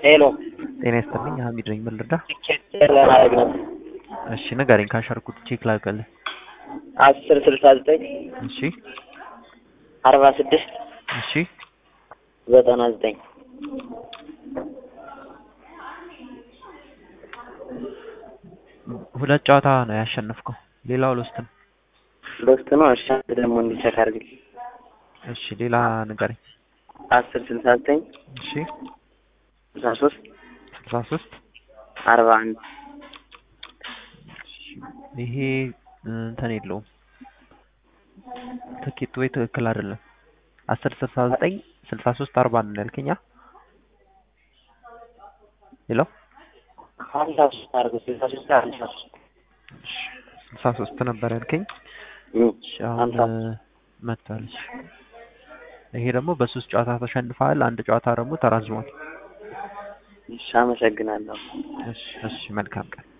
ሄሎ ጤና ይስጥልኝ ሀሚድ ነኝ ምን ልርዳ ቲኬት ለማድረግ ነው። እሺ ንገረኝ ካሸርኩት ቼክ ላድርግልህ አስር ስልሳ ዘጠኝ እሺ አርባ ስድስት እሺ ዘጠና ዘጠኝ ሁለት ጨዋታ ነው ያሸነፍከው ሌላው ሎስት ነው ሎስት ነው። እሺ አንተ ደግሞ እንዲቸክ አድርግልኝ። እሺ ሌላ ንገረኝ አስር ስልሳ ዘጠኝ እሺ ስልሳ ሶስት ስልሳ ሶስት አርባ አንድ ይሄ እንትን የለውም ትኬት ወይ ትክክል አይደለም አስር ስልሳ ዘጠኝ ስልሳ ሶስት አርባ አንድ ነው ያልከኝ አ? ሄሎ ሀምሳ ሶስት አድርገው ስልሳ ሶስት ሀምሳ ሶስት እሺ ስልሳ ሶስት ነበር ያልከኝ እም፣ እሺ አሁን ሀምሳ መጥቷል እሺ ይሄ ደግሞ በሶስት ጨዋታ ተሸንፈሃል አንድ ጨዋታ ደግሞ ተራዝሟል እሺ አመሰግናለሁ። እሺ እሺ መልካም ቀን